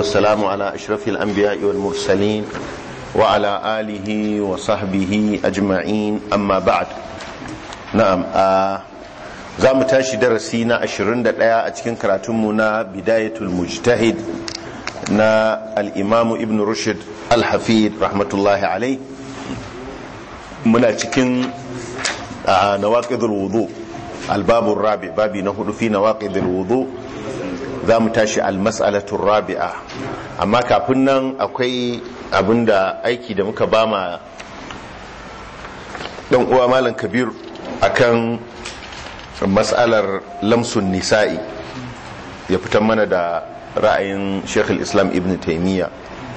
والسلام على أشرف الأنبياء والمرسلين وعلى آله وصحبه أجمعين أما بعد نعم za mu tashi darasi na 21 a cikin karatunmu na bidayatul mujtahid na al'imamu ibn rushd al-hafid rahmatullahi alai muna cikin nawaqidul wudu albabun rabi babi na hudu fi nawaqidul wudu za mu tashi almas'alatul rabi'a amma kafin nan akwai abinda aiki da muka bama dan uwa malam kabir akan mas'alar lamsun nisa'i ya fitar mana da ra'ayin shekul islam ibn taimiyya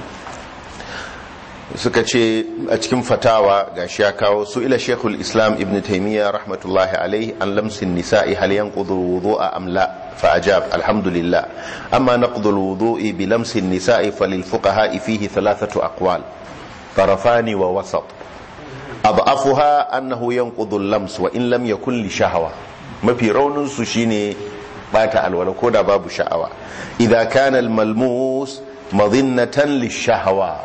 suka ce a cikin fatawa ga shi ya kawo su ila shekul islam ibn taimiyya rahmatullahi alaihi an lamsin nisa'i hal yanqudu wudu'a am la fa ajab alhamdulillah amma naqdu alwudu'i bi lamsin nisa'i falil fuqaha fihi thalathatu aqwal طرفان ووسط أضعفها أنه ينقض اللمس وإن لم يكن لشهوة mafi rauninsu shine bata alwala ko da babu sha'awa idan kana almalmus madhinnatan lishahawa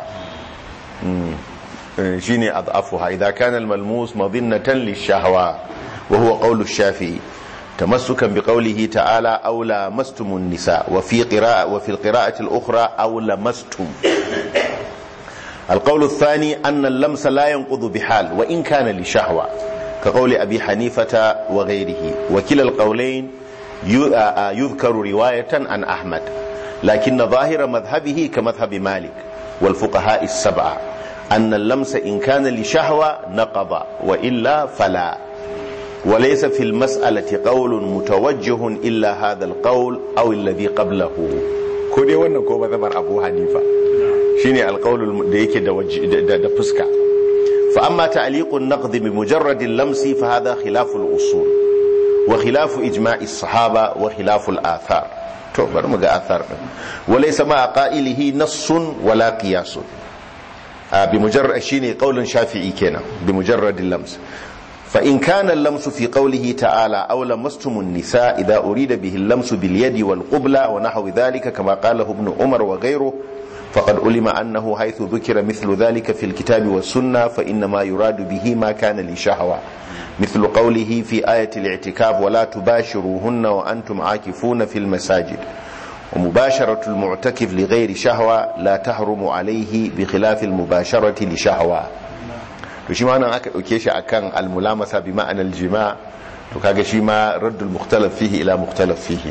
shine adhafuha idan kana almalmus madhinnatan lishahawa wa huwa qawlu shafi'i تمسكا بقوله تعالى أو لامستم النساء وفي قراءة وفي القراءة الأخرى أو لمستم القول الثاني أن اللمس لا ينقض بحال وإن كان لشهوة كقول أبي حنيفة وغيره وكلا القولين يذكر رواية عن أحمد لكن ظاهر مذهبه كمذهب مالك والفقهاء السبعة أن اللمس إن كان لشهوة نقض وإلا فلا وليس في المسألة قول متوجه إلا هذا القول أو الذي قبله كودي وانا كو مذهب أبو حنيفة شيني القول ديك دا فسكا فأما تعليق النقد بمجرد اللمس فهذا خلاف الأصول وخلاف إجماع الصحابة وخلاف الآثار تعبر مغا آثار وليس مع قائله نص ولا قياس بمجرد شيني قول شافعي كنا بمجرد اللمس فإن كان اللمس في قوله تعالى أو لمستم النساء إذا أريد به اللمس باليد والقبلة ونحو ذلك كما قاله ابن عمر وغيره فقد علم أنه حيث ذكر مثل ذلك في الكتاب والسنة فإنما يراد به ما كان لشهوة مثل قوله في آية الاعتكاف ولا تباشروهن وأنتم عاكفون في المساجد ومباشرة المعتكف لغير شهوة لا تحرم عليه بخلاف المباشرة لشهوة to shi ma nan aka dauke shi akan almulamasa bi ma'anar jima to kaga shi ma raddul mukhtalaf fihi ila mukhtalaf fihi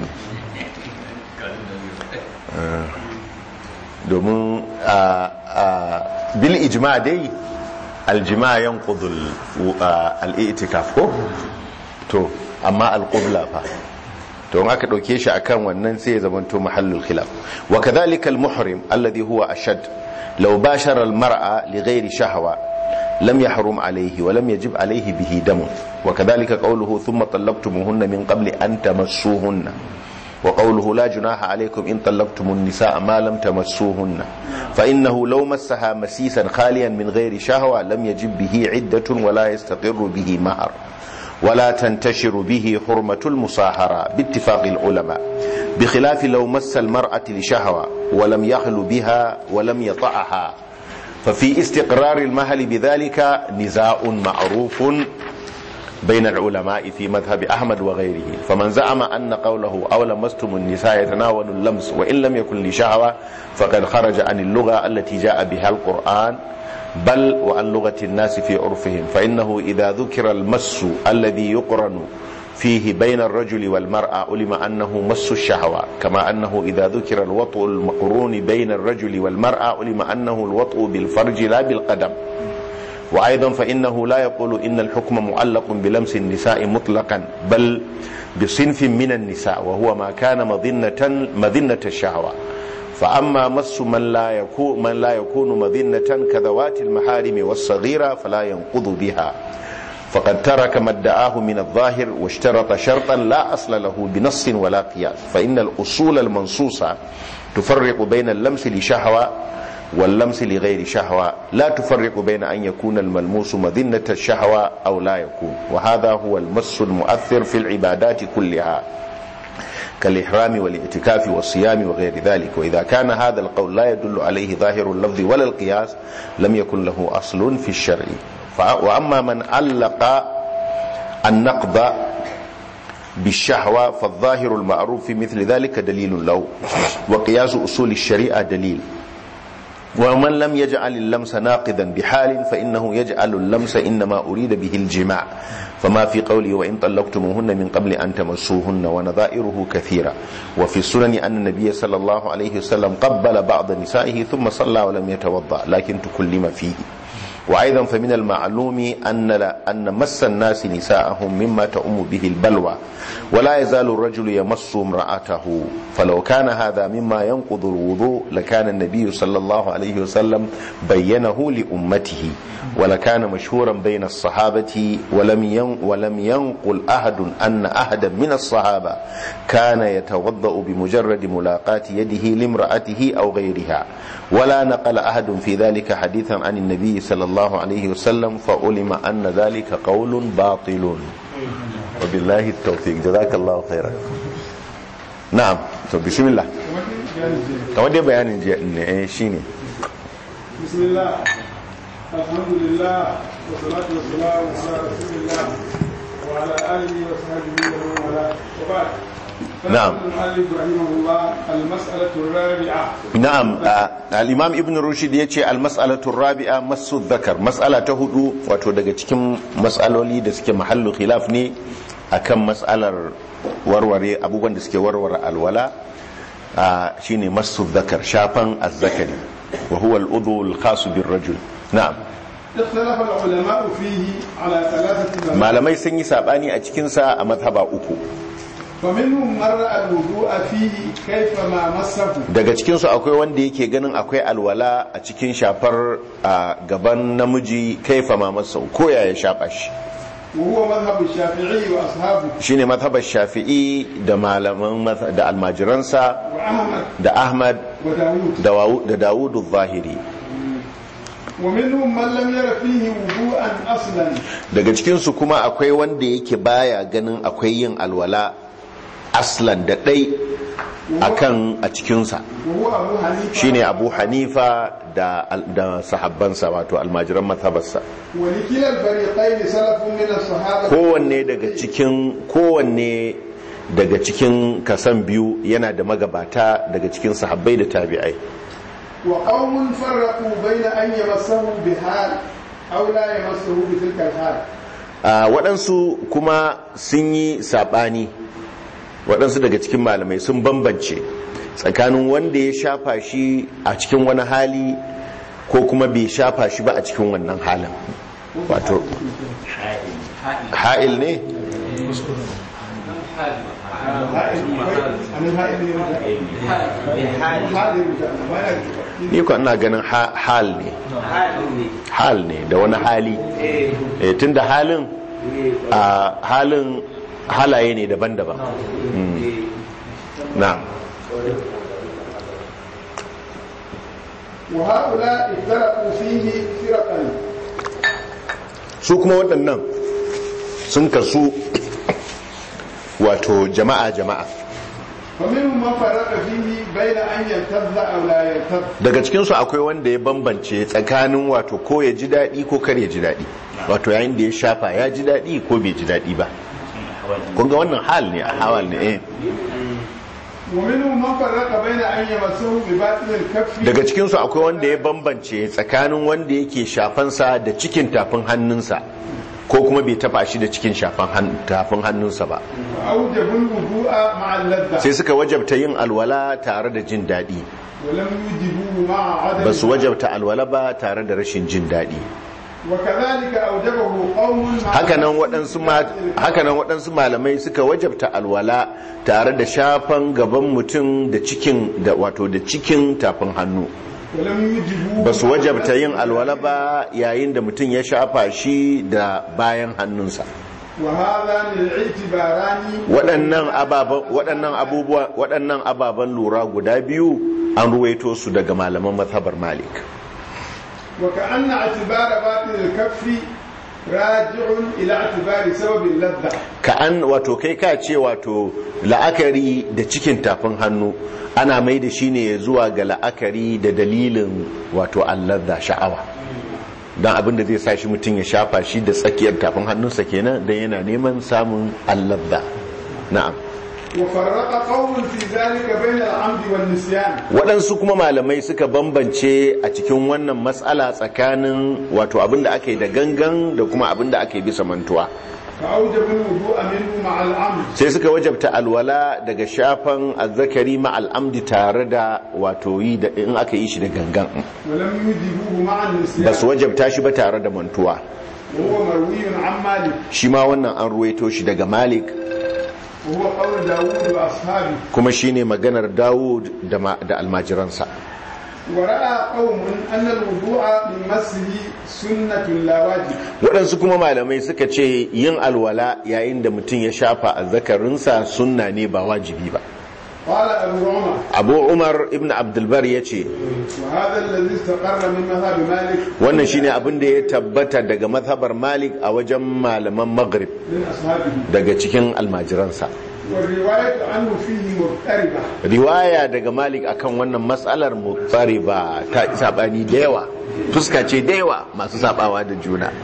domin bil ijma dai aljima yanqudul al-i'tikaf ko to amma al-qibla fa to in aka dauke shi akan wannan sai ya zamanto mahallul khilaf wa kadhalika al-muhrim alladhi huwa ashad law bashara al-mar'a li ghairi shahwa لم يحرم عليه ولم يجب عليه به دم وكذلك قوله ثم طلقتموهن من قبل أن تمسوهن وقوله لا جناح عليكم إن طلقتم النساء ما لم تمسوهن فإنه لو مسها مسيسا خاليا من غير شهوة لم يجب به عدة ولا يستقر به مهر ولا تنتشر به حرمة المصاهرة باتفاق العلماء بخلاف لو مس المرأة لشهوة ولم يخل بها ولم يطعها ففي استقرار المهل بذلك نزاع معروف بين العلماء في مذهب أحمد وغيره فمن زعم أن قوله أو لمستم النساء يتناول اللمس وإن لم يكن لشهوة فقد خرج عن اللغة التي جاء بها القرآن بل وعن لغة الناس في عرفهم فإنه إذا ذكر المس الذي يقرن فيه بين الرجل والمرأة علم أنه مس الشهوة كما أنه إذا ذكر الوطء المقرون بين الرجل والمرأة علم أنه الوطء بالفرج لا بالقدم وأيضا فإنه لا يقول إن الحكم معلق بلمس النساء مطلقا بل بصنف من النساء وهو ما كان مظنة مظنة الشهوة فأما مس من لا يكون من لا يكون مظنة كذوات المحارم والصغيرة فلا ينقض بها فقد ترك ما ادعاه من الظاهر واشترط شرطا لا أصل له بنص ولا قياس فإن الأصول المنصوصة تفرق بين اللمس لشهوة واللمس لغير شهوة لا تفرق بين أن يكون الملموس مذنة الشهوة أو لا يكون وهذا هو المس المؤثر في العبادات كلها كالإحرام والاعتكاف والصيام وغير ذلك وإذا كان هذا القول لا يدل عليه ظاهر اللفظ ولا القياس لم يكن له أصل في الشرع وأما من علق النقض بالشهوة فالظاهر المعروف في مثل ذلك دليل له وقياس أصول الشريعة دليل ومن لم يجعل اللمس ناقضا بحال فإنه يجعل اللمس إنما أريد به الجماع فما في قوله وإن طلقتموهن من قبل أن تمسوهن ونظائره كثيرة وفي السنن أن النبي صلى الله عليه وسلم قبل بعض نسائه ثم صلى ولم يتوضأ لكن تكلم فيه وأيضا فمن المعلوم أن أن مس الناس نساءهم مما تؤم به البلوى ولا يزال الرجل يمس امرأته فلو كان هذا مما ينقض الوضوء لكان النبي صلى الله عليه وسلم بينه لأمته ولكان مشهورا بين الصحابة ولم ولم ينقل أحد أن أحدا من الصحابة كان يتوضأ بمجرد ملاقاة يده لامرأته أو غيرها ولا نقل أحد في ذلك حديثا عن النبي صلى الله عليه وسلم فعلم أن ذلك قول باطل وبالله التوفيق جزاك الله خيرا نعم بسم الله kamar dai bayanin ne shi ne bismillah alhamdulillah wa salatu wa salam ala rasulillah wa ala alihi wa sahbihi wa man wala wa ba'd نعم المؤلف رحمه الله المسألة الرابعة نعم الإمام ابن رشد yace al-mas'alatu rabi'a masu dhakar mas'ala ta hudu wato daga cikin mas'aloli da suke mahallu khilaf ne akan mas'alar warware abubuwan da suke warware alwala shine masu dhakar shafan az-zakari wa huwa al-udhu al-khas bir-rajul na'am اختلف العلماء فيه على ثلاثة malamai sun yi sabani a cikin sa a mazhaba uku فمنهم من رأى الوضوء فيه كيف ما مسه daga cikinsu akwai wanda yake ganin akwai alwala a cikin shafar a gaban namiji kaifa ma masa ko ya ya shafa shi وهو مذهب الشافعي وأصحابه shine mazhabar shafi'i da malaman mazha- da almajiransa وأحمد da ahmad وداود da Wawu- da dawudu zahiri ومنهم من لم ير فيه وضوءا أصلا daga cikinsu kuma akwai wanda yake baya ganin akwai yin alwala aslan da ɗai akan a cikinsa وهو أبو حنيفة shine abu hanifa da, da sahabbansa wato almajiran mazhabarsa ولكلا الفريقين سلف من الصحابة kowanne daga cikin kowanne daga cikin kasan biyu yana da magabata daga cikin sahabbai da tabi'ai وقوم فرقوا بين أن يمسه بحال أو لا يمسه بتلك الحال a waɗansu kuma sun yi saɓani waɗansu daga cikin malamai sun bambance tsakanin wanda ya shafa shi a cikin wani hali ko kuma bai shafa shi ba a cikin wannan halin wato ha'il ne ni ko ina ganin ha- hal ne hal ne da wani hali eh, tunda halin a halin halaye ne daban-daban Mm. na وهؤلاء افترقوا فيه فرقا su kuma waɗannan sun kasu wato jama'a-jama'a فمنهم من فرق فيه بين أن يلتذ أو لا يلتذ daga cikinsu akwai wanda ya bambance tsakanin wato ko ya ji daɗi ko kar ya ji daɗi wato yayin da ya shafa ya ji daɗi ko bai ji daɗi ba kun ga wannan hal ne a hawal ne eh ومنهم من فرق بين أن يمسه بباطن الكف daga cikinsu akwai wanda ya bambance tsakanin wanda yake shafansa da cikin tafin hannunsa ko kuma bai taba shi da cikin shafan han- tafin hannunsa ba وأوجبوا الوضوء مع اللذة sai suka wajabta yin alwala tare da jin daɗi ولم يوجبوه مع عدم ba su wajabta alwala ba tare da rashin jin daɗi وكذلك أوجبه قوم مع hakanan waɗansu ma- hakanan waɗansu malamai suka wajabta alwala tare da shafan gaban mutum da cikin da wato da cikin tafin hannu ولم يوجبوه ba su مع wajabta yin اللذة. alwala ba yayin da mutum ya shafa shi da bayan hannunsa وهذان الاعتباران waɗannan ababen waɗannan abubuwa waɗannan ababen lura guda biyu an ruwaito su daga malaman mazhabar malik وكأن اعتبار باطن الكف راجع إلى اعتبار سبب اللذة ka an wato kai ka ce wato la'akari da cikin tafin hannu ana mai da shi ne zuwa ga la'akari da dalilin wato alladha sha'awa don abin da zai sa shi mutum ya shafa shi da tsakiyar tafin hannunsa kenan don yana neman samun alladha na'am وفرق قوم في ذلك بين العمد والنسيان waɗansu kuma malamai suka bambance a cikin wannan matsala tsakanin wato abin da aka yi da gangan da kuma abin da aka yi bisa mantuwa فأوجب الوضوء منه مع العمد sai suka wajabta alwala daga shafan azzakari ma al'amdi tare da wato yi da in aka yi shi da gangan ولم يجبوه مع النسيان ba su wajabta shi ba tare da mantuwa وهو مروي عن مالك shi ma wannan an ruwaito shi daga malik وهو قول داود وأصحابه kuma shine maganar dawud da ma- da almajiransa ورأى قوم أن الوضوء من مسه سنة لا واجب waɗansu kuma malamai suka ce yin alwala yayin da mutum ya shafa azzakarinsa sunna ne ba wajibi ba قال أبو عمر abu umar ibn abdulbar ya ce وهذا الذي استقر من مذهب مالك wannan shine abin da ya tabbata daga mazhabar malik a wajen malaman maghrib من أصحابه daga cikin almajiransa والرواية عنه فيه مضطربة riwaya daga malik akan wannan matsalar mutsari ba ta sabani da yawa fuska ce da yawa masu sabawa da juna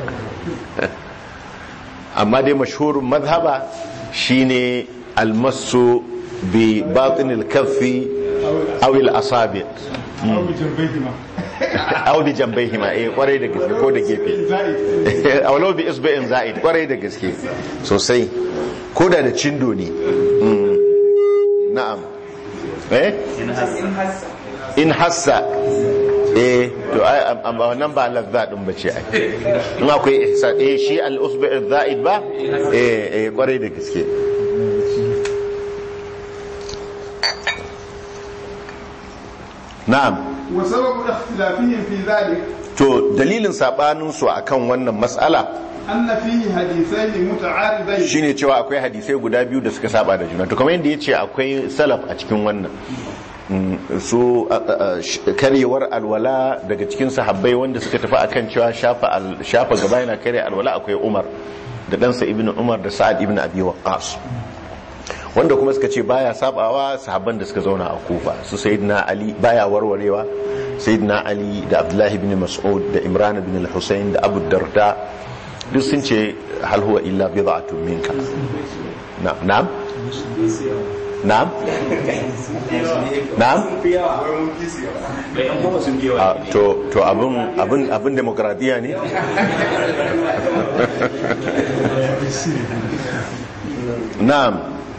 amma dai mashhurin mazhaba shine almasu bi batinil kaffi aw al asabi أو بجنبيهما aw bi jambayhima eh kwarai da gaske ko da gefe زائد awlau bi isba'in za'id kwarai da gaske sosai ko da da cindo ne Mm. na'am eh in hassa eh to ai am- am- wannan ba lazza din bace ai in akwai ihsa eh shi al usbu' za'id ba eh eh kwarai da gaske na'am وسبب اختلافهم في ذلك to dalilin sabanin su akan wannan mas'ala أن فيه حديثين متعارضين shine cewa akwai hadisai guda biyu da suka saba da juna to kamar yadda yace akwai salaf a cikin wannan Mm, su a- a- a, sh- karyewar alwala daga cikin sahabbai wanda suka tafi akan cewa shafa al- shafa gaba yana karya alwala akwai Umar da ɗansa Ibn Umar da Sa'ad ibn Abi Waqqas wanda kuma suka ce baya sabawa sahabban da suka zauna a Kufa su Sayyidina Ali baya warwarewa Sayyidina Ali da Abdullah ibn Mas'ud da Imran ibn al-Husayn da Abu Darda duk sun ce hal huwa illa bid'atun minka na'am na'am na'am na'am Ah, to to abin abin abin demokradiya ne na'am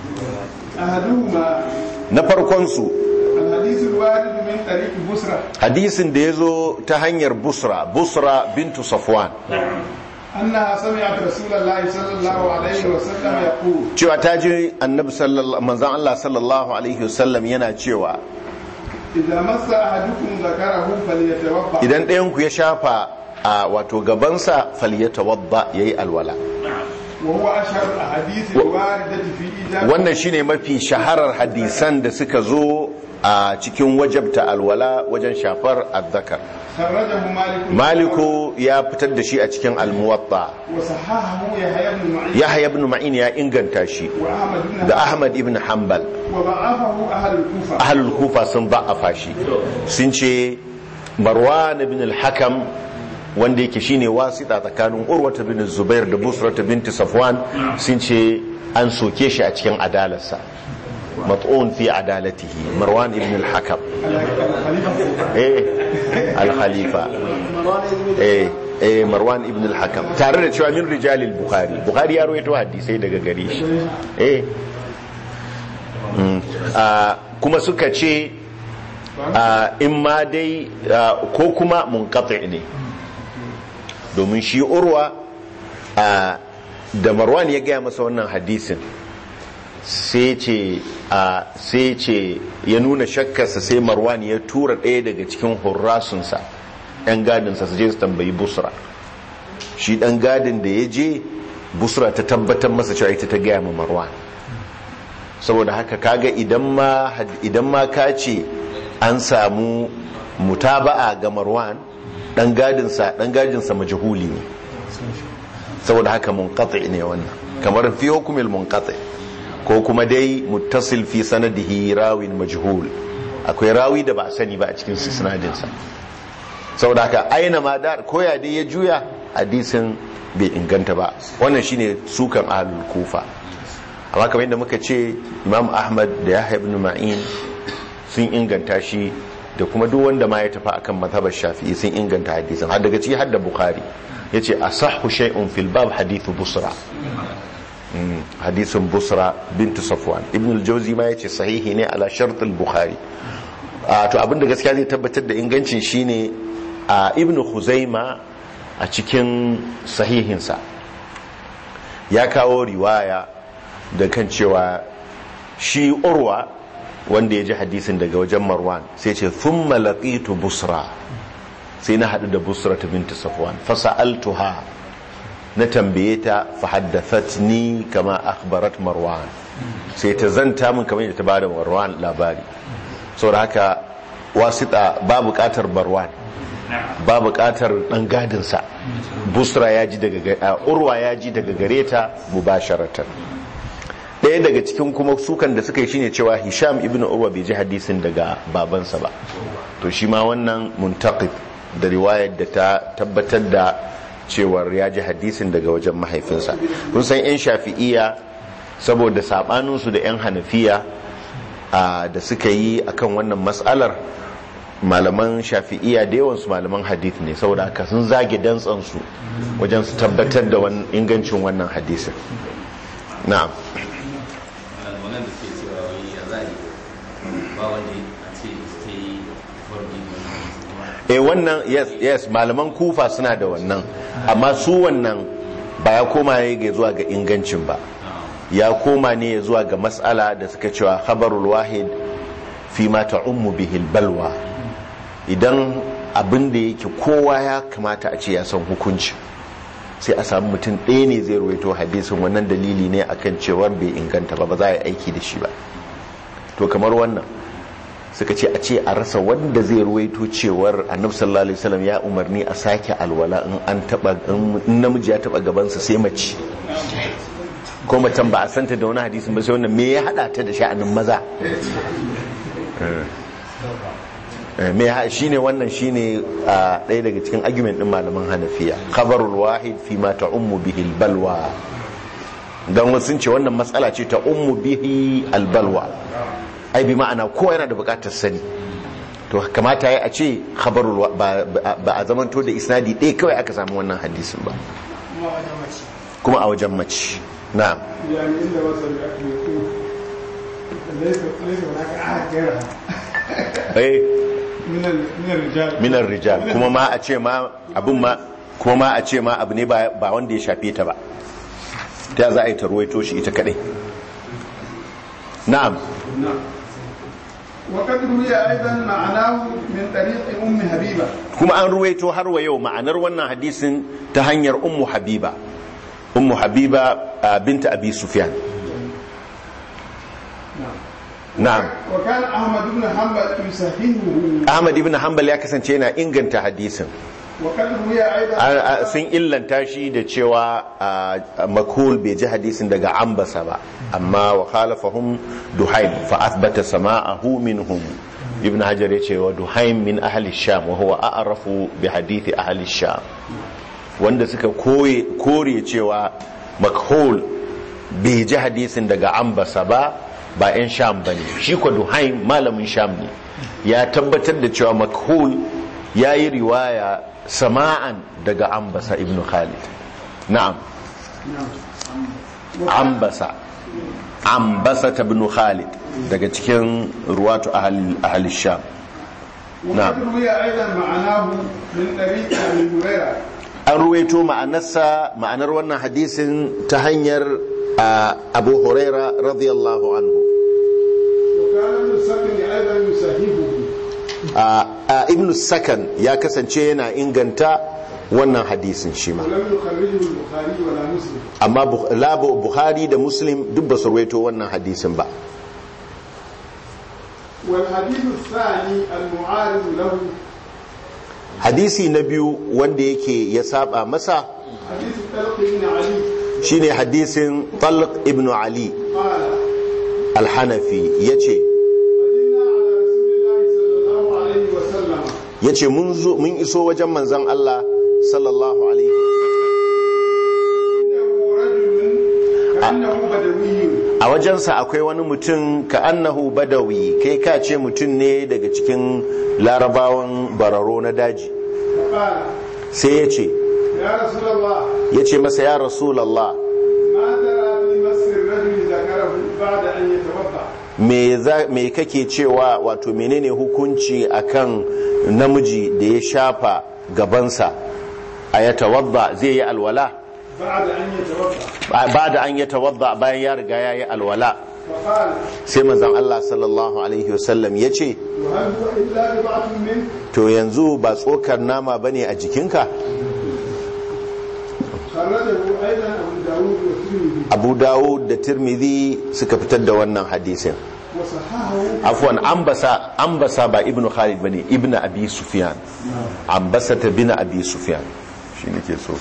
أحدهما na farkon su الحديث الوارد من طريق بصرة hadisin da ya zo ta hanyar busra busra bintu safwan أنها سمعت رسول الله صلى الله عليه وسلم يقول cewa ta ji annabi sallallahu manzon Allah sallallahu alaihi wasallam yana cewa إذا مس أحدكم ذكره فليتوضأ idan ɗayan ku ya shafa a wato gabansa falyatawadda yayi alwala وهو أشهر الأحاديث الواردة في إيجاب wannan shine mafi shaharar hadisan da suka zo a cikin wajabta alwala wajen shafar azzakar خرجه مالك maliku ya fitar da shi a cikin almuwatta وصححه يحيى بن معين yahya ibn ma'in ya inganta shi وأحمد بن da ahmad ibn hanbal وضعفه أهل الكوفة ahlul kufa sun ba'afa shi sun ce marwan ibn al-hakam wanda yake shine wasita tsakanin urwata bin zubair da busrata binti safwan sun ce an soke shi a cikin adalarsa mat'un fi adalatihi marwan ibn al-hakam eh al-khalifa eh eh marwan ibn al-hakam tare da cewa min rijal al-bukhari bukhari ya rawaito hadisai daga gare shi eh Mm. Ah, kuma suka ce ah, in ma dai ah, ko kuma munqati ne domin shi urwa ah, da marwan ya gaya masa wannan hadisin sai ce a sai ce ya nuna shakkarsa sai marwan ya tura ɗaya daga cikin hurrasunsa ɗan gadinsa su je su tambayi busra shi ɗan gadin da ya je busra ta tabbatar masa cewa ita ta gaya ma marwan saboda haka kaga idan ma idan ma ka ce an samu mutaba'a ga marwan ɗan gadinsa ɗan gadinsa majahuli ne saboda haka munqati ne wannan kamar fi hukumil munqati ko kuma dai muttasil fi sanadihi rawin majhul akwai rawi da ba a sani ba a cikin sinadin sa saboda haka aina ma da koya dai ya juya hadisin bai inganta ba wannan shine sukan ahlul kufa amma kamar yadda muka ce imam ahmad da yahya ibn ma'in sun inganta shi da kuma duk wanda ma ya tafi akan mazhabar shafi'i sun inganta hadisin har daga ciki har da bukhari yace asahhu shay'un fil bab hadithu busra Mm, hadisin busra bintu safwan ibn al-jawzi ma yace sahihi ne ala shart al-bukhari Ah, to abinda gaskiya zai tabbatar da ingancin shine a ibn khuzaima a cikin sahihinsa ya kawo riwaya da kan cewa shi urwa wanda ya ji hadisin daga wajen marwan sai ce thumma laqitu busra sai na hadu da busra ta bintu safwan fasa'altuha na tambaye ta ni kama akhbarat marwan sai ta zanta min kamar yadda ta bada marwan labari saboda haka wasita ba bukatar barwan ba bukatar dan gadinsa busra ya ji daga urwa ya ji daga gare ta mubasharatan ɗaya daga cikin kuma sukan da suka yi shine cewa hisham ibn urwa bai ji hadisin daga babansa ba to shi ma wannan muntaqid da riwayar da ta tabbatar da cewar ya ji hadisin daga wajen mahaifinsa kun san 'yan shafi'iya saboda sabaninsu da 'yan hanafiya da suka yi akan wannan matsalar malaman shafi'iya da yawansu malaman hadith ne saboda haka sun zage dantsansu wajen su tabbatar da ingancin wannan hadisin na'am malaman da suke cewa wai ya zai ba wanda a ce suke yi farbi eh wannan yes yes malaman kufa suna da wannan amma su wannan ba ya koma ne ga zuwa ga ingancin ba ya koma ne zuwa ga matsala da suka cewa khabarul wahid fi ma ta'ummu bihil balwa idan abin da yake kowa ya kamata a ce ya san hukunci sai a samu mutum ɗaya ne zai ruwaito hadisin wannan dalili ne akan cewar bai inganta ba ba za a yi aiki da shi ba to kamar wannan suka ce a ce a rasa wanda zai ruwaito cewar annabi sallallahu alaihi wasallam ya umarni a sake alwala in an taba in namiji ya taba gabansa sai mace ko macen ba a santa da wani hadisin ba sai wannan me ya hada ta da sha'anin maza me ya shine wannan shine ɗaya daga cikin argument din malaman hanafiya khabarul wahid fi ma ta'ummu bihi balwa dan wasu ce wannan matsala ce ta ummu bihi albalwa ai bi ma'ana kowa yana da bukatar sani to kamata ya a ce khabarul ba a zamanto da isnadi ɗaya kawai aka samu wannan hadisin ba kuma a wajen mace na'am يعني إلا مثل الأكل يكون ليس ليس هناك أحد غيرها eh من ال- من الرجال minar rijal kuma ma a ce ma abin ma kuma ma a ce ma abu ne ba ba wanda ya shafe ta ba ta za a yi ta ruwaito shi ita kadai na'am نعم وقد روي أيضا معناه من طريق أم حبيبة kuma an ruwaito har wa yau ma'anar wannan hadisin ta hanyar ummu habiba ummu habiba ah, binta abi sufyan na'am وكان أحمد بن حنبل يصححه ahmad ibn hanbal ya kasance yana inganta hadisin وقد روي أيضا A- a- sun illanta shi da cewa a, makul bai ji hadisin daga ambasa ba amma wa khalafahum duhaim fa athbata sama'ahu minhum ibn hajar ya ce wa duhaim min ahli sham wa huwa a'rafu bi hadithi ahli sham wanda suka koye kore cewa makhul bai ji hadisin daga ambasa ba ba 'yan sham ba ne shi kwa duhaim malamin sham ne ya tabbatar da cewa makhul ya yi riwaya sama'an daga ambasa ibn khalid na'am ambasa ambasa ta ibn khalid daga cikin ruwatu ahli sham وقد نعم. روي أيضا معناه من طريق أبي هريرة an ruwaito ma'anarsa ma'anar wannan hadisin ta hanyar ah, abu huraira radiyallahu anhu وكان ابن السكن أيضا يصححه Ah, ah, ibn sakan ya kasance yana inganta wannan hadisin shi ma ولم يخرجه البخاري ولا مسلم amma Bukh- la Bu- bukhari da muslim duk ba su ruwaito wannan hadisin ba والحديث الثاني المعارض له hadisi na biyu wanda yake ya saba masa حديث طلق بن علي shine hadisin talq ibn ali قال al-hanafi yace قدمنا على رسول الله صلى الله عليه وسلم yace mun zo mun iso wajen manzon Allah sallallahu alaihi إنه رجل كأنه بدوي a wajensa akwai wani mutum ka annahu badawi kai ka ce mutum ne daga cikin larabawan bararo na daji فقال sai ya ce يا رسول الله ya ce masa ya rasulallah ما ترى في مس الرجل ذكره بعد أن يتوضأ me za- me kake cewa wato menene hukunci akan namiji da ya shafa gabansa a ya tawadda zai yi alwala بعد أن يتوضأ ba da an ya tawadda bayan ya riga ya yi alwala فقال sai manzon Allah sallallahu alaihi wasallam ya ce وهل هو إلا بضعة منه to yanzu ba tsokar nama bane a jikinka خرجه أيضا أبو داود والترمذي abu dawud da tirmidhi suka fitar da wannan hadisin وصححه afwan ambasa ambasa ba ibnu khalid bane ibnu abi sufyan ambasa ta bin abi sufyan shi nake so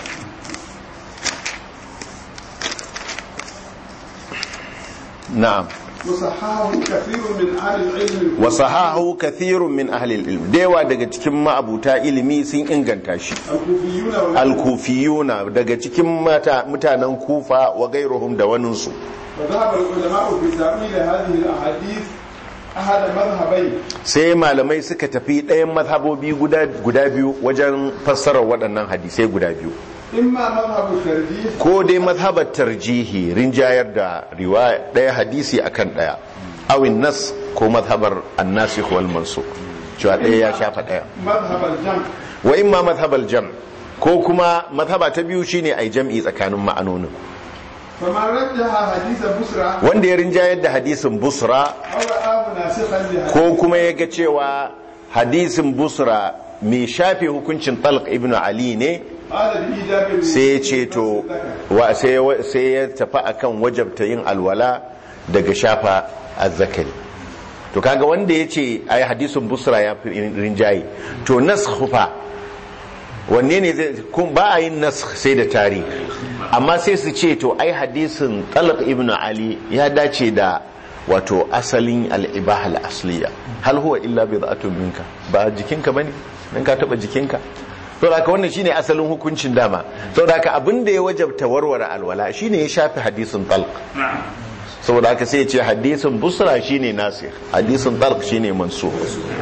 na'am وصححه كثير من أهل العلم wa sahahu kathirun min ahli al-ilm dewa daga cikin ma'abuta ilimi sun inganta shi الكوفيون والغيرهم al-kufiyuna daga cikin mata mutanen kufa wa gairuhum da waninsu وذهب العلماء في تأويل هذه الأحاديث أحد مذهبين sai malamai suka tafi ɗayan mazhabobi guda guda biyu wajen fassarar waɗannan hadisai guda biyu إما مذهب الترجيح ko dai mazhabar tarjihi rinjayar da riwaya ɗaya hadisi akan ɗaya awin nas ko mazhabar annasikh wal mansukh cewa ɗaya ya shafa ɗaya مذهب الجمع wa imma mazhabal jam ko kuma mazhaba ta biyu shine ai jam'i tsakanin ma'anonin فمن رجح حديث بسرى wanda ya rinjayar da hadisin busra أو رآه ناسخا لحديث ko kuma ya ga cewa hadisin busra mai shafe hukuncin talq ibn ali ne قال بإيجاب sai ya ce to wa sai ya- sai ya tafi akan wajabta yin alwala daga shafa azzakari to kaga wanda ya ce ai hadisin busra ya fi rinjaye to naskhu fa wanne ne zai kun ba a yin naskh sai da tarihi amma sai su ce to ai hadisin talq ibn ali ya dace da wato asalin al-ibaha al-asliya hal huwa illa bid'atun minka ba jikinka bane dan ka taba jikinka saboda haka wannan shine asalin hukuncin dama saboda haka abin da ya wajabta warware alwala shine ya shafi hadisin talq saboda haka sai ya ce hadisin busra shine nasir hadisin talq shine mansukh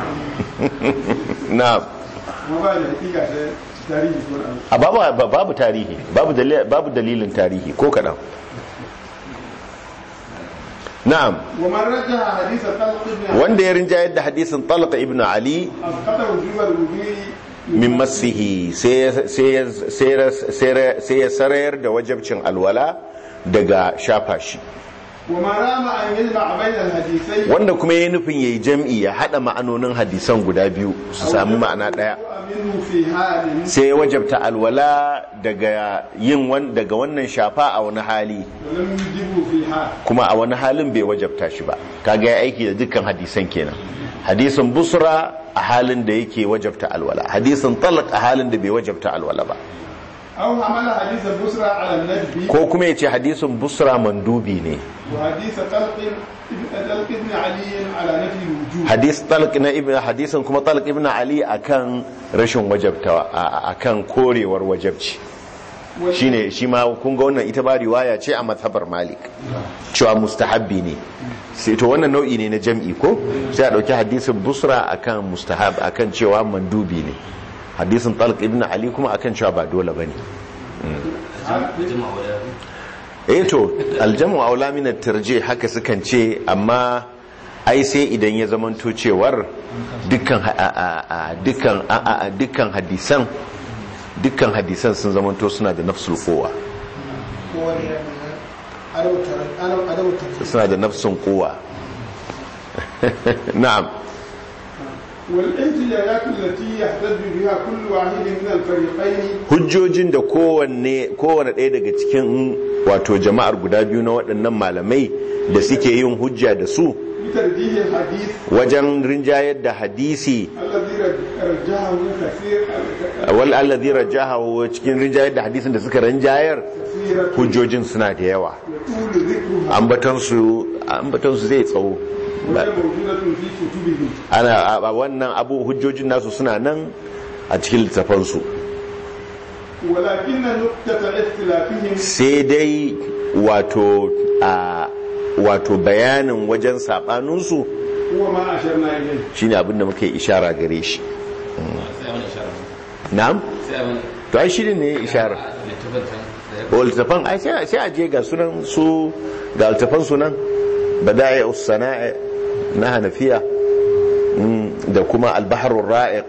na'am kuma ba da hakika ta tarihi ko na a babu babu tarihi babu dalilin babu dalilin tarihi ko kadan na'am ومن رجح حديث طلق بن wanda ya rinjayar da hadisin talq ibn ali أسقط وجوب الوضوء min masihi sai ya- sai ya- sai ya- sai ya- sai ya sarayar da wajabcin alwala daga shafa shi ومن رام أن يجمع بين الحديثين wanda kuma ya nufin yayi jam'i ya hada ma'anonin hadisan guda biyu su sami ma'ana daya منه في حال sai ya wajabta alwala daga yin wan daga wannan shafa a wani hali ولم يجبه في حال kuma a wani halin bai wajabta shi ba kaga ya aiki da dukkan hadisan kenan hadisin busra a halin da yake wajabta alwala hadisin talaq a halin da bai wajabta alwala ba أو حمل حديث البصرى على الندب ko kuma ya ce hadisin busra mandubi ne وحديث طلق طلق ابن علي على نفي الوجوب hadis talq na ibn hadisin kuma talq ibn ali akan rashin wajabta a- akan korewar wajabci shine shi ma kun ga wannan ita ba riwaya ce a mazhabar malik cewa mustahabbi ne sai to wannan nau'i ne na jam'i ko sai a dauki hadisin busra akan mustahab akan cewa mandubi ne hadisin talq ibn ali kuma akan cewa ba dole bane jama'a wadda eh to aljamu aula min at-tarjih haka sukan ce amma ai sai idan ya zamanto cewar dukkan ha- a- a- a- dukkan a- a- a- dukkan hadisan dukkan hadisan sun zamanto suna da nafsul quwa suna da nafsun quwa na'am والاحتجاجات التي يحتج بها كل واحد من الفريقين hujjojin da kowanne kowanne ɗaya daga cikin wato jama'ar guda biyu na waɗannan malamai da suke yin hujja da su بترجيح الحديث wajen rinjayar da hadisi الذي رجعه كثير wal alladhi rajahu cikin rinjayar da hadisin da suka rinjayar كثيرة hujjojin suna da yawa يطول ذكرها ambatansu ambatansu zai tsawo وهي موجودة في كتبه ana a- a wannan abu hujjojin nasu suna nan a cikin littafansu ولكن نقطة اختلافهم sai dai wato a wato bayanin wajen sabaninsu هو ما أشرنا إليه shine abin da muka yi ishara gare shi sai wani ishara na'am sai wani to ai shirin ne ishara littafin can da ya o littafan ai sai sai a je ga sunan su ga littafan sunan bada'i us-sana'i na hanafiya mm, da kuma al-bahrur ra'iq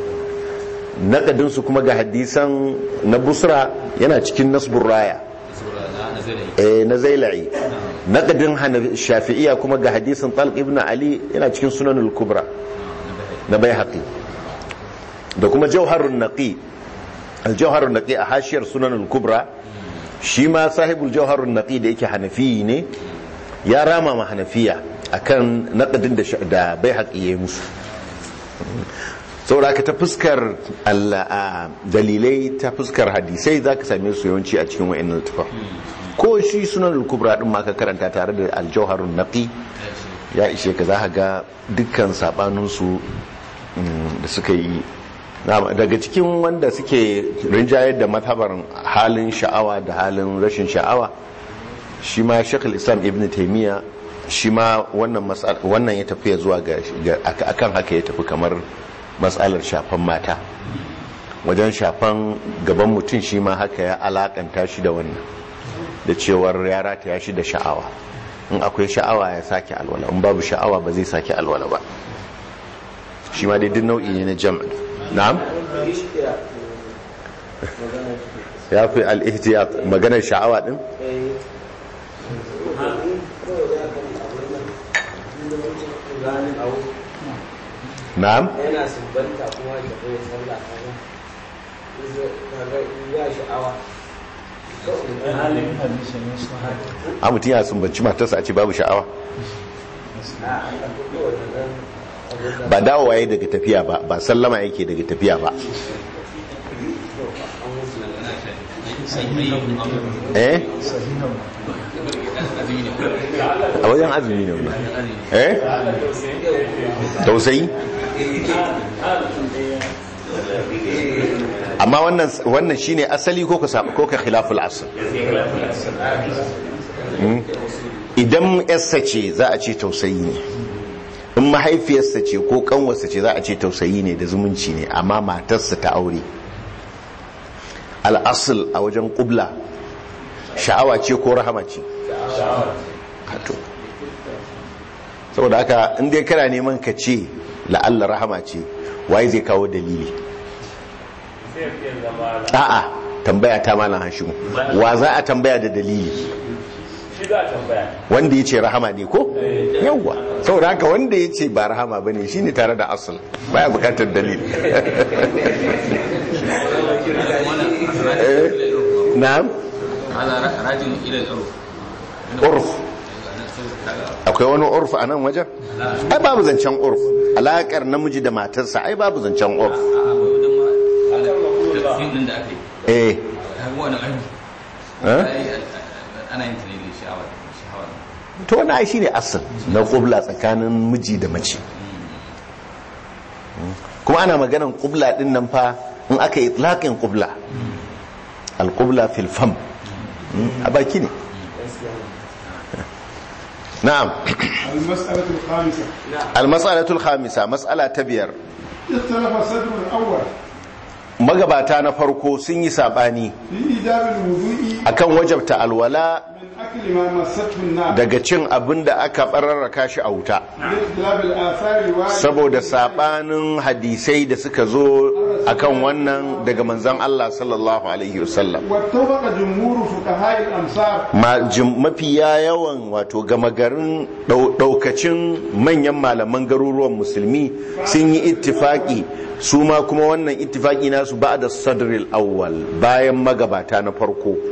naqadin su kuma ga hadisan na busra yana cikin nasbur raya saboda na na zai da yi eh na zailai naqadin Hanafi- shafi'iyya kuma ga hadisin talq ibn ali yana cikin sunanul kubra na baihaqi da kuma jawharun naqi al-jawharun naqi a hashiyar sunanul kubra shi ma sahibul jawharun naqi da yake hanafi ne ya rama ma hanafiya akan naqadin da sha- da baihaqi yayi musu saboda ka ta fuskar Allah a dalilai ta fuskar hadisai zaka same su yawanci a cikin wa'annan littafan ko shi sunanul kubra din ma ka karanta tare da al-jawharun naqi ya ishe ka za ka ga dukkan sabaninsu mm, da suka yi Na- daga cikin wanda suke rinjayar da mazhabar halin sha'awa da halin rashin sha'awa shi ma shekul islam ibn taimiyya shi ma wannan matsal- wannan ya tafiya zuwa ga ga- ak- akan haka ya tafi kamar matsalar shafan mata wajen shafan gaban mutum shi ma haka ya alakanta shi da wannan da cewar ya rataya shi da sha'awa in akwai sha'awa ya sake alwala in babu sha'awa ba zai sake alwala ba shi ma dai duk nau'i ne na jam'i na'am ya fi al-ihtiyat maganar sha'awa din na'am yana sumbanta kuma da kai sallah kaga kaga ya sha'awa halin hadisi ne su haɗu a mutum ya sumbanci matarsa a ce babu sha'awa ba dawowa ya daga tafiya ba ba sallama yake daga tafiya ba eh a wajen azumi ne wannan eh tausayi amma wannan wannan shine asali ko ka saba ko ka khilaful asl Mm. idan yarsa ce za a ce tausayi ne in mahaifiyarsa ce ko kanwarsa ce za a ce tausayi ne da zumunci ne amma matarsa ta aure al'asul a wajen kubla sha'awa ce ko rahama ce Hato. saboda haka in dai kana neman ka ce la'alla rahama ce waye zai kawo dalili a'a tambaya ta malam hashimu wa za a tambaya da dalili wanda ya ce rahama ne ko yawwa saboda haka wanda ya ce ba rahama ba ne shine tare da asul baya bukatar dalili Eh, na'am هذا راجع الى العرف urf akwai wani urf a nan wajen ai babu zancen urf alakar namiji da matarsa ai babu zancen urf tafsirin din da aka yi eh har wani ayu eh? ana yin tunani da sha'awa sha'awa to wani ai shine asal na kubla tsakanin miji da mace kuma ana maganan kubla din nan fa in aka yi itlaqin kubla al-qubla fil fam a baki ne na'am المسألة الخامسة al-mas'alatul khamisa mas'ala ta biyar اختلف الصدر الأول magabata na farko sun yi sabani في إيجاب الوضوء akan wajabta alwala من أكل ما مسته النار daga cin abin da aka bararraka shi a wuta لاختلاف الآثار الواردة saboda sabanin hadisai da suka zo akan wannan daga manzon Allah sallallahu alaihi wasallam واتفق جمهور فقهاء الأمصار Ma- jim- mafiya yawan wato gama garin dau- daukacin manyan malaman garuruwan musulmi sun yi ittifaki su ma kuma wannan ittifaki nasu ba da sadril awwal bayan magabata na farko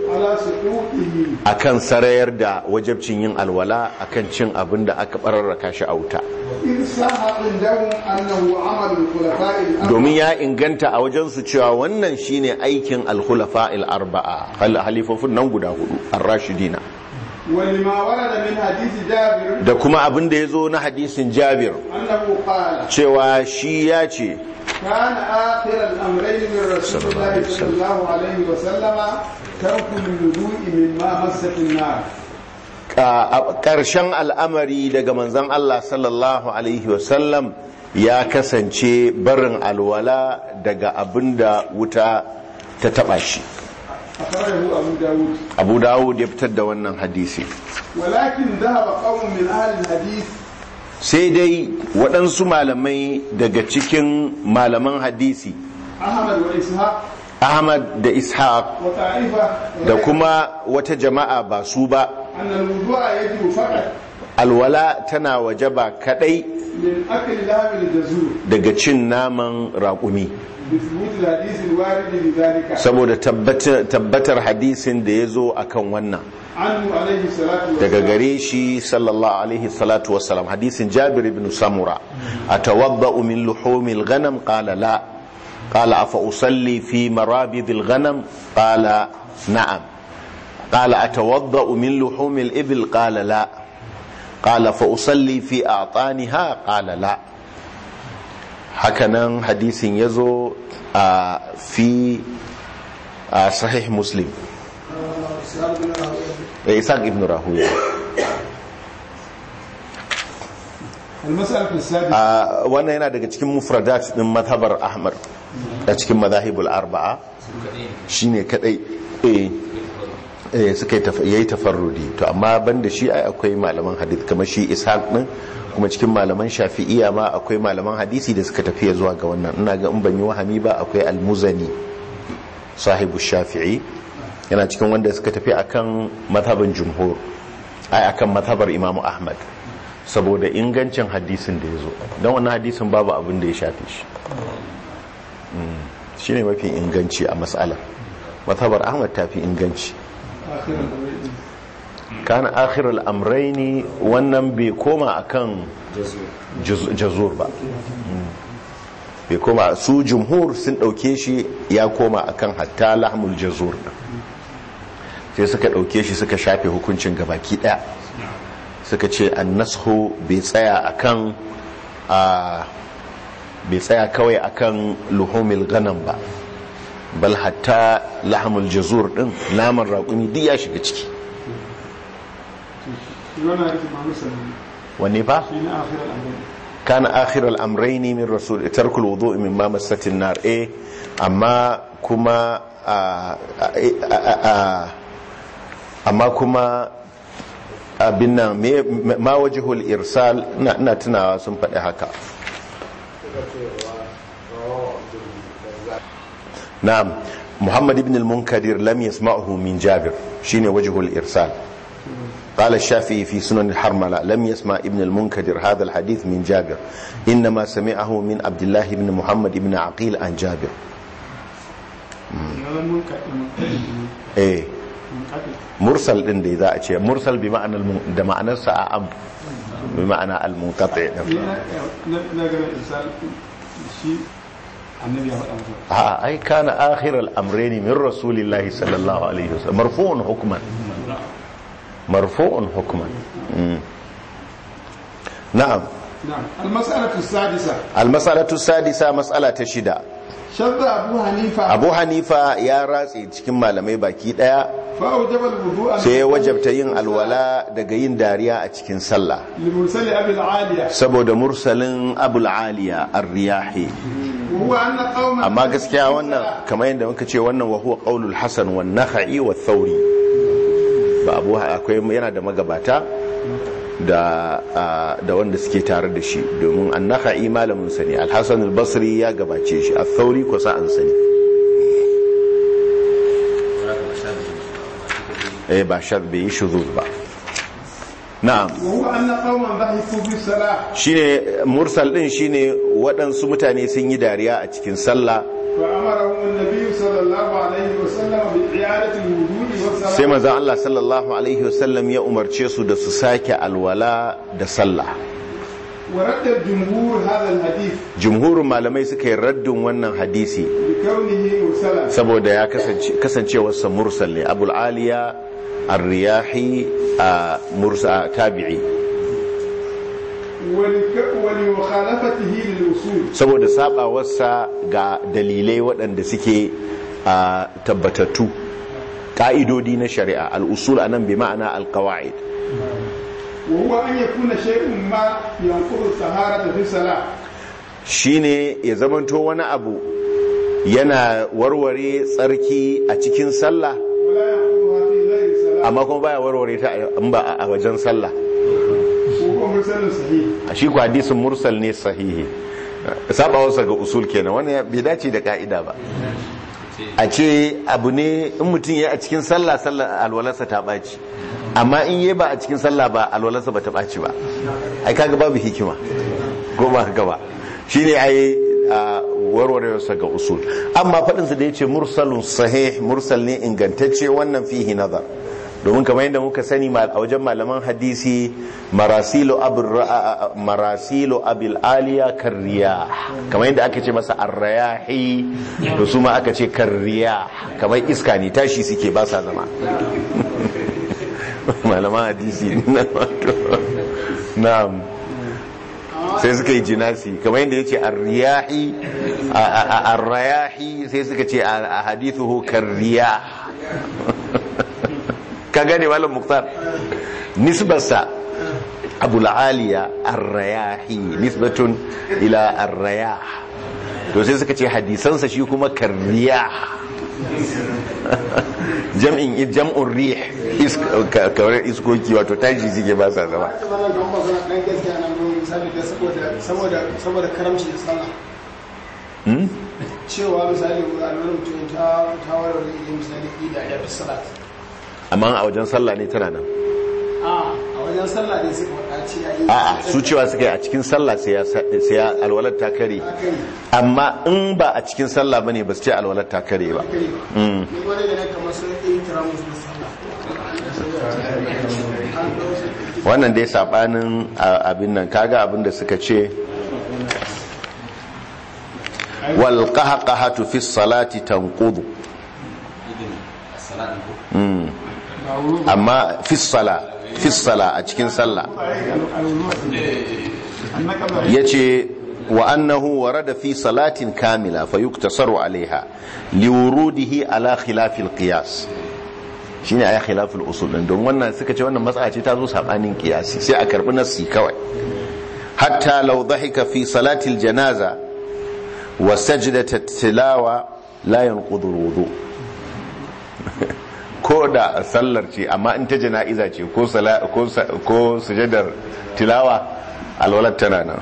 على سقوطه akan sarayar da wajabcin yin alwala akan cin abin da aka bararraka shi a wuta إذ صح عندهم أنه عمل الخلفاء الأربعة domin ya inganta a wajensu cewa wannan shine aikin alkhulafa arba'a hal- halifofin nan guda hudu ar-rashidina ولما ورد من حديث جابر da kuma abin da ya zo na hadisin jabir أنه قال cewa shi ya ce كان آخر الأمرين من رسول الله صلى الله عليه وسلم ترك الوضوء مما مست النار a ƙarshen al'amari daga manzon Allah sallallahu alaihi wasallam ya kasance barin alwala daga abin da wuta ta taba shi أخرجه أبو داود abu dawud ya fitar da wannan hadisi ولكن ذهب قوم من أهل الحديث sai dai waɗansu malamai daga cikin malaman hadisi أحمد وإسحاق ahmad da ishaq وطائفة da kuma wata jama'a ba su ba أن الوضوء يجب فقط alwala tana wajaba kadai من أكل لحم الجزور daga cin naman raƙumi بثبوت الحديث الوارد بذلك saboda tabbatar tabbatar hadisin da ya zo a kan wannan عنه عليه الصلاة daga والسلام gare shi sallallahu alaihi salatu wassalam hadisin jabir ibn samura atawadda'u min luhumil ghanam qala la qala afa usalli fi marabidil ghanam qala na'am qala atawadda'u min luhumil ibil qala la qala fa usalli fi a'taniha qala la hakanan hadisin yazo a fi a sahih muslim da isaac ibn rahuya المسألة السادسة a wannan yana daga cikin mufradat din mazhabar ahmad a cikin madahibul arba'a shine kadai eh eh suka yi taf- yayi tafarrudi to amma banda shi ai akwai malaman hadith kamar shi ishaq din kuma cikin malaman shafi'iyya ma akwai malaman hadisi da suka tafiya zuwa ga wannan ina ga in ban yi wahami ba akwai al-muzani sahibu shafi'i yana cikin wanda suka tafi akan mazhabin jumhur ai akan mazhabar imamu ahmad saboda ingancin hadisin da ya zo don wannan hadisin babu abin da ya shafe shi shi ne mafi inganci a matsala mazhabar ahmad ta fi inganci آخر الأمرين kana akhirul amraini wannan bai koma akan jaz- jazur ba Mm. bai koma su jumhur sun dauke shi ya koma akan hatta lahmul jazur din. sai suka dauke shi suka shafe hukuncin gabaki daya suka ce annashu bai tsaya akan a bai tsaya kawai akan luhumil ganam ba bal hatta lahmul jazur din naman raƙumi duk ya shiga ciki وانا عرفت مع مسلم wanne fa حين آخر الأمرين كان آخر الأمرين من رسول ترك الوضوء مما مست النار إيه أما كما آه آه آه آه أما كما abin nan me- ma wajihul irsal na ina tunawa sun faɗi haka suka ce wa rawa abdul na'am muhammad ibn al-munkadir lam yasma'uhu min jabir shine wajihul irsal قال الشافعي في سنن الحرملة لم يسمع ابن المنكدر هذا الحديث من جابر إنما سمعه من عبد الله بن محمد بن عقيل عن جابر هذا منكر منكر إيه منكر mursal din da za a ce mursal bi ma'anar mun- da ma'anarsa a am bi ma'ana al-munqati din na ga misal shi annabi ya faɗa masa a ai kana akhir al-amrayn min rasulillahi sallallahu alaihi wasallam marfu'un hukman marfu'un hukman Mm. na'am نعم المسألة السادسة al-mas'alatu sadisa mas'ala ta shida شذ أبو حنيفة abu hanifa ya ratse cikin malamai baki daya فأوجب الوضوء sai ya wajabta yin alwala daga yin dariya a cikin sallah لمرسل أبي العالية saboda mursalin abul aliya ar-riyahi وهو أن قوما amma gaskiya wannan kamar yadda muka ce wannan wa huwa qaulul hasan wan nakhai wa thawri ba abu akwai yana da magabata da a, da wanda suke tare da shi domin an-nakhai malamin sa ne al-hasan al-basri ya gabace shi al-thawri ko sa'an sa ne eh ba shar bai yi shuzuz ba na'am وهو أن قوما ضحكوا في الصلاة shine mursal din shine waɗansu mutane sun yi dariya a cikin sallah فأمرهم النبي صلى الله عليه وسلم بإعادة الوضوء والصلاة sai manzon Allah sallallahu alaihi wasallam ya umarce su da su sake alwala da sallah ورد الجمهور هذا الحديث jumhurin malamai suka yi raddin wannan hadisi بكونه مرسلا saboda ya kasance kasancewarsa mursal ne abul aliya ar-riyahi a mursa tabi'i ولك- ولمخالفته للأصول saboda sabawarsa ga dalilai waɗanda suke a tabbatattu ƙa'idodi na shari'a al'usul anan bi ma'ana al-qawaid وهو أن يكون شيء ما ينقض الطهارة في الصلاة shine ya zamanto wani abu yana warware tsarki a cikin sallah ولا ينقضها في غير الصلاة amma kuma baya warware ta in ba a wajen sallah وهو مرسل صحيح a shi ku hadisin mursal ne sahihi sabawarsa ga usul kenan wani ya- bai dace da ka'ida ba a ce abu ne in mutum ya a cikin sallah sallah alwalarsa ta ɓaci amma in yi ba a cikin sallah ba alwalarsa ba ta ɓaci ba ai kaga babu hikima ko ba haka ba shine ai a warwarewarsa ga usul amma faɗinsa da ya ce mursalun sahih mursal ne ingantacce wannan fihi nazar domin kamar yadda muka sani ma- a wajen malaman hadisi marasilu abul ra'a- marasilu abil aliya karriya kamar yadda aka ce masa arrayahi to su ma aka ce karriya kamar iska ne tashi suke ba sa zama malaman hadisi na wato na'am sai suka yi jinasi kamar yadda ya ce arriyahi a- a- a- arrayahi sai suka ce a a hadithuhu karriya ka gane malam muktar nisbarsa abul aliya arrayahi nisbatun ila arrayah to sai suka ce hadisansa shi kuma karriya jam'in jam'un rih kawai iskoki wato tashi suke ba sa zama wannan don ba suna ɗan gaskiya nan don misali da saboda saboda saboda karamci da sallah Hmm? cewa misali a lura mutum ta ta warware idan misali ida ya fi salat amma a wajen sallah ne tana nan a a wajen sallah ne suka faɗa ce ya yi a'a su cewa suka yi a cikin sallah sai ya sai ya alwalar ta kare ta kare amma in ba a cikin sallah bane ba su ce alwalar ta kare ba kare ba Mm. ni wani da na kamar sun yi kira musu da sallah An ɗau su- wannan dai sabanin a- abin nan kaga abin da suka ce wal qahqahatu fi salati tanqudu idin as-salatu ko Mm. amma fi sala fi sala a cikin sallah yace wa annahu warada fi salatin kamila fa yuktasaru alaiha liwurudihi ala khilafil qiyas shine ayi khilaful usul din don wannan suka ce wannan matsala ce ta zo sabanin qiyasi sai a karbi nassi kawai hatta law dhahika fi salatil janaza wa sajdat tilawa la yanqudu wudu ko da sallar ce amma in ta jana'iza ce ko sala ko sa- ko sujadar tilawa alwalat tana nan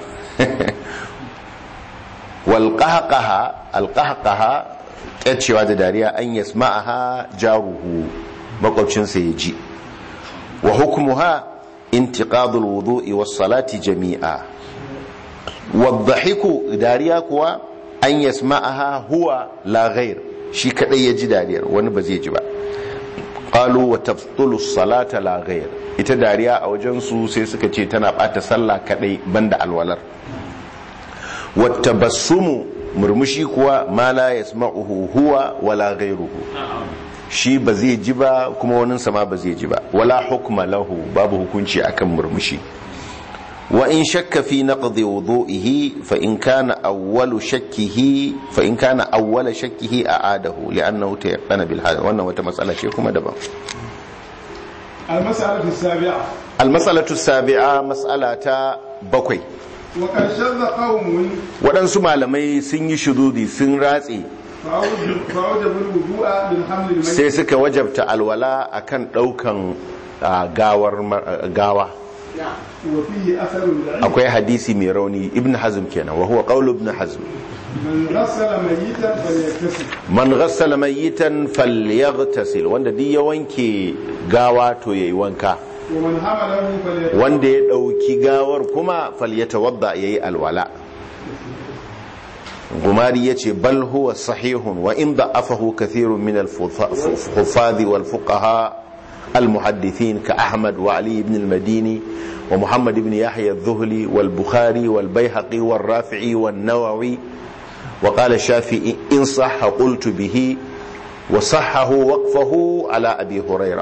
wal qahqaha al qahqaha kyacewa da dariya an yasma'aha jaruhu makwabcinsa ya ji wa hukmuha intiqadul wudu'i was salati jami'a wadhahiku dariya kuwa an yasma'aha huwa la ghair shi kadai ya ji dariyar wani ba zai ji ba qalu wa tabtulu salata la ghair ita dariya a wajen su sai suka ce tana bata sallah kadai banda alwalar wa tabassumu murmushi kuwa ma la yasma'uhu huwa wala ghairuhu shi ba zai ji ba kuma wani sama ba zai ji ba wala hukma lahu babu hukunci akan murmushi wa in shakka fi naqdi wudu'ihi fa in kana awwalu shakkihi fa in kana awwala shakkihi a'adahu li'annahu tayaqqana bil hada wannan wata matsala ce kuma daban المسألة السابعة al mas'alatu sabi'a mas'alata bakwai وقد شذ قوم waɗansu malamai sun yi shududi sun ratse فأوجب- فأوجبوا الوضوء بالحمل الميت sai suka wajabta alwala akan ɗaukan ah, gawar mar- ah, gawa وفيه أثر ضعيف akwai hadisi mai rauni ibn hazm kenan wa huwa qawlu ibn hazm من غسل ميتا فليغتسل man ghassala mayyitan falyaghtasil wanda duk ya wanke gawa to yayi wanka ومن حمله فليغتسل wanda ya dauki gawar kuma falyatawadda yayi alwala gumari yace bal huwa sahihun wa in da'afahu kathirun min al-huffaz wal fuqaha المحدثين كأحمد وعلي بن المديني ومحمد بن يحيى الذهلي والبخاري والبيهقي والرافعي والنووي وقال الشافعي إن صح قلت به وصحه وقفه على أبي هريرة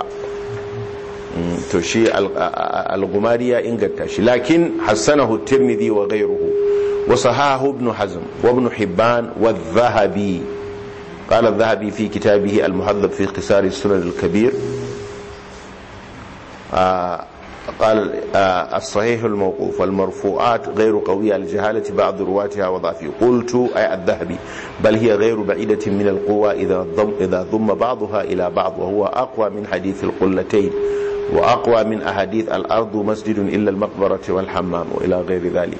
تشي الغمارية إن قدتش لكن حسنه الترمذي وغيره وصححه ابن حزم وابن حبان والذهبي قال الذهبي في كتابه المهذب في اختصار السنن الكبير آه قال آه الصحيح الموقوف والمرفوعات غير قوية لجهالة بعض رواتها وضعفه قلت أي الذهبي بل هي غير بعيدة من القوة إذا ضم, إذا ضم بعضها إلى بعض وهو أقوى من حديث القلتين وأقوى من أحاديث الأرض مسجد إلا المقبرة والحمام وإلى غير ذلك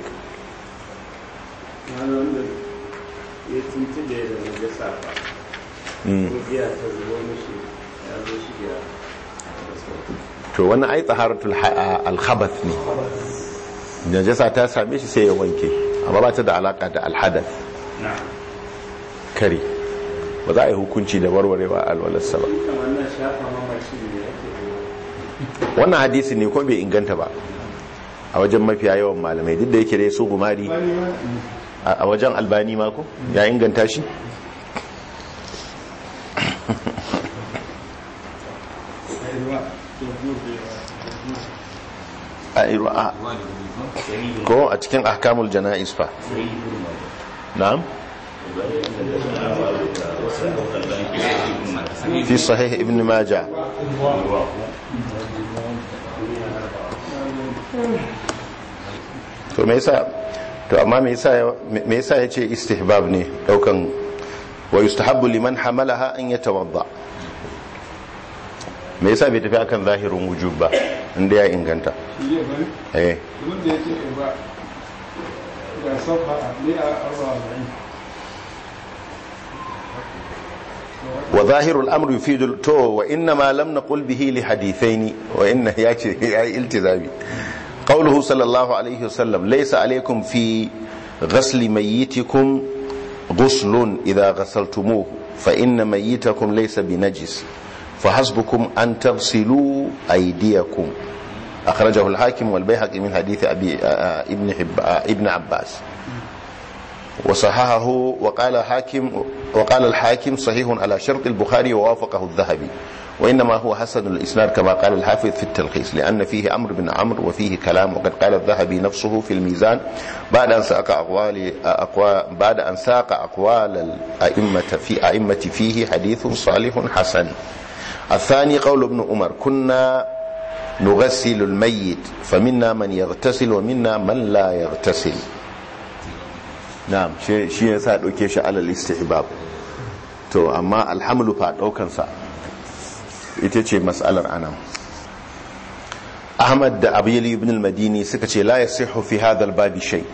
to wani ai taharatul alkhabath ne najasa ta same shi sai ya wanke amma ba ta da alaka da alhadath kare ba za a yi hukunci da warwarewa alwalarsa ba wannan hadisi ne ko bai inganta ba a wajen mafiya yawan malamai duk da yake dai su gumari a wajen albani mako ya inganta shi a ko a cikin ahkamul jana'is fa na'am fi sahih ibn majah to me yasa to amma me yasa me yasa yace istihbab ne daukan wa yustahabbu liman hamalaha an yatawadda me yasa bai tafi akan zahirin wujub ba inda ya inganta shi bari eh wanda ya ce ba ga safa ne a arba'in وظاهر الامر يفيد التو وانما لم نقل به لحديثين وان ياتي اي التزامي قوله صلى الله عليه وسلم ليس عليكم في غسل ميتكم غسل اذا غسلتموه فان ميتكم ليس بنجس فحسبكم ان تغسلوا ايديكم اخرجه الحاكم والبيهقي من حديث ابي ابن حب ابن عباس وصححه وقال حاكم وقال الحاكم صحيح على شرط البخاري ووافقه الذهبي وإنما هو حسن الإسناد كما قال الحافظ في التلخيص لأن فيه أمر بن عمرو وفيه كلام وقد قال الذهبي نفسه في الميزان بعد أن ساق أقوال أقوال بعد أن ساق أقوال الأئمة في أئمة فيه حديث صالح حسن الثاني قول ابن عمر كنا نغسل الميت فمنا من يغتسل ومنا من لا يغتسل na'am shi ya sa ɗauke shi alal istihbab to amma alhamlu fa ɗaukansa ita ce mas'alar anan ahmad da abiyali ibn al-madini suka ce la yasihu fi hadha al-babi shay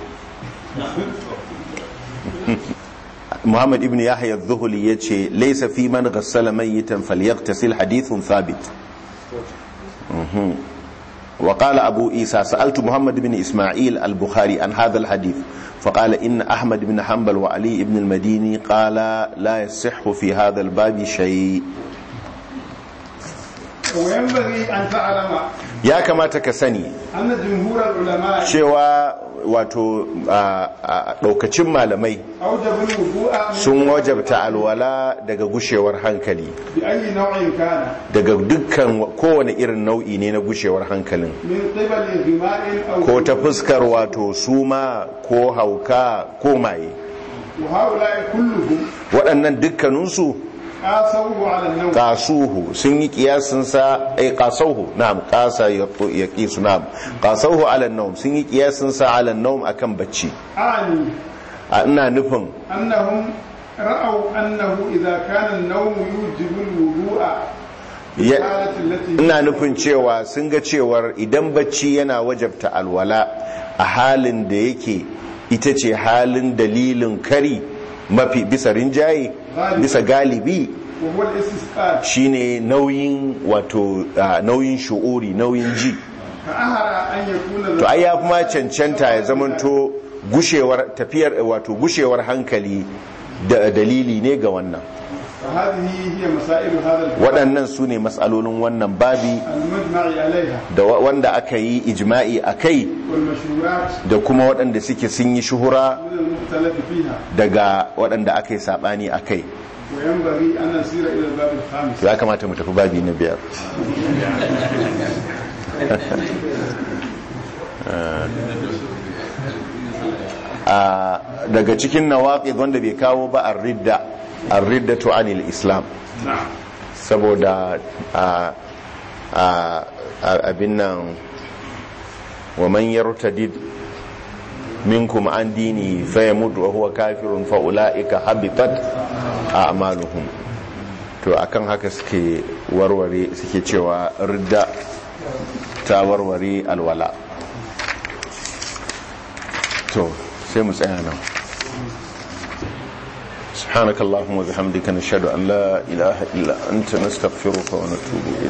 muhammad ibn yahya adh-dhuhli yace laysa fi man ghassala mayyitan falyaghtasil hadithun thabit وقال أبو إيسى سألت محمد بن إسماعيل البخاري عن هذا الحديث فقال إن أحمد بن حنبل وعلي بن المديني قال لا يصح في هذا الباب شيء وينبغي أن تعلم ya kamata ka sani أن جمهور العلماء cewa wato ɗaukacin malamai أوجبوا الوضوء من sun wajabta alwala daga gushewar hankali بأي نوع كان daga dukkan kowane irin nau'i ne na gushewar hankalin من قبل انغماء أو ko ta fuskar wato suma ko hauka ko maye وهؤلاء كلهم waɗannan dukkaninsu قاسوه على النوم kasuhu sun yi kiyasin sa ay qasauhu na'am qasa ya qisu na'am qasauhu ala an sun yi kiyasin sa ala an akan bacci أعني a ina nufin أنهم رأوا أنه إذا كان النوم يوجب الوضوء في ya- الحالة التي ina nufin cewa sun ga cewar idan bacci yana wajabta alwala a halin da yake ita ce halin dalilin kari mafi bisa rinjaye bisa galibi وهو الاستسقاء shine nauyin wato ah, nauyin shu'uri nauyin ji فأهر أن يكون to ai ya fi ma cancanta ya zamanto gushewar tafiyar wato gushewar hankali da dalili ne ga wannan فهذه هي مسائل هذا الباب waɗannan su ne matsalolin wannan babi المجمع عليها da wa- wanda aka yi ijma'i a kai والمشهورات da kuma waɗanda suke sun yi shuhura من المختلف فيها daga waɗanda aka yi saɓani a kai وينبغي أن نسير إلى الباب الخامس ya kamata mu tafi babi na biyar a daga cikin nawaƙid wanda bai kawo ba a ridda a ridda anil islam نعم saboda a a a- abin nan wa man yartadid minkum an dini fa yamut wa huwa kafirun fa ulaika habitat a'maluhum to akan haka suke warware suke cewa ridda ta warware alwala to sai mu tsaya nan سبحانك اللهم وبحمدك نشهد أن لا إله إلا أنت نستغفرك ونتوب إليك